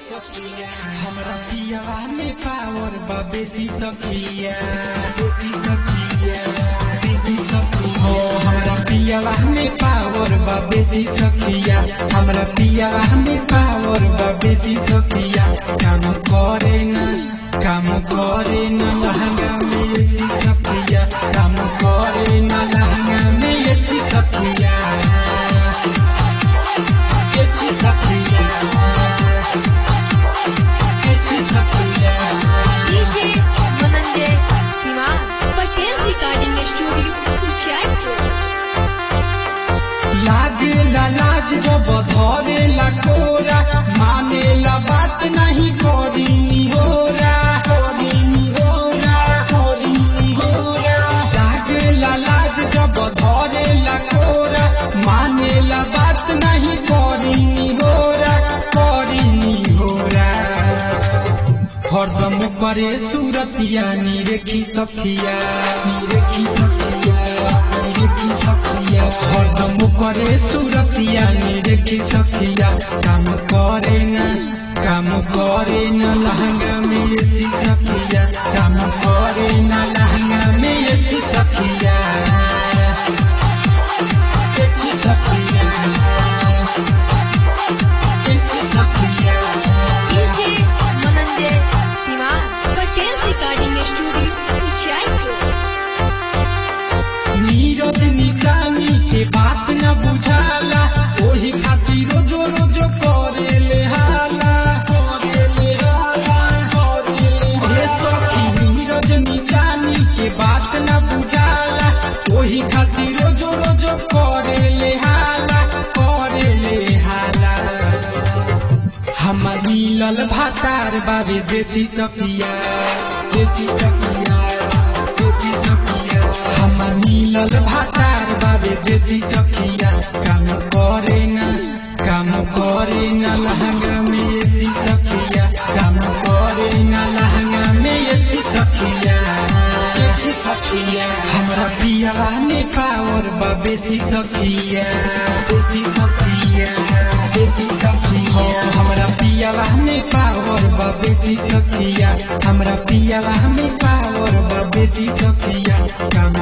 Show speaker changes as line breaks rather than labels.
हमरा पियावा में पावर बा बेसी सकिया बेसी सकिया बेसी सकिया हो हमरा पियावा में पावर बा बेसी सकिया हमरा पियावा में पावर बा बेसी सकिया काम करे न काम करे न लहंगा में एसी सकिया काम करे न लहंगा में एसी सकिया एसी सकिया एसी सकिया
DJ Mananjay Shiva Patel Recording Studio Jaypur
लागे ला लाज जब धरे ला कोरा माने ला बात नहीं करी निहोरा करी निहोरा करी निहोरा लागे ला लाज जब धरे ला कोरा माने ला बात नहीं करी निहोरा करी निहोरा हरदम करे सूरतिया निरेखी सखिया निरेखी सखिया निरेखी सखिया हरदम करे सूरतिया निरेखी सखिया काम करे न काम करे न लहंगा में एसी सखिया काम करे न लहंगा में एसी सखिया एसी सखिया एसी सखिया
DJ Mananjay Shiva Patel Recording Studio Jaypur
Neeraj निशानी के बात न बुझाला ओही खातिर रोजो रोजो करे ले हाला करे ले हाला करे ले हे सखी नीरज निशानी के बात न बुझाला ओही खातिर रोजो रोजो करे ले हाला करे ले हाला हमर मिलल भातार बाबे देसी सफिया देसी सफिया देसी सफिया हमर मिलल भातार बाबे देसी सफिया काम करे न काम करे न लहंगा में एसी सफिया काम करे न लहंगा में एसी सफिया एसी सफिया हमरा पियावा में पावर बा बेसी सफिया बेसी सफिया बेसी सखिया हमरा पियावा में पावर बा बेसी सखिया हमरा पियावा में पावर बा बेसी सखिया काम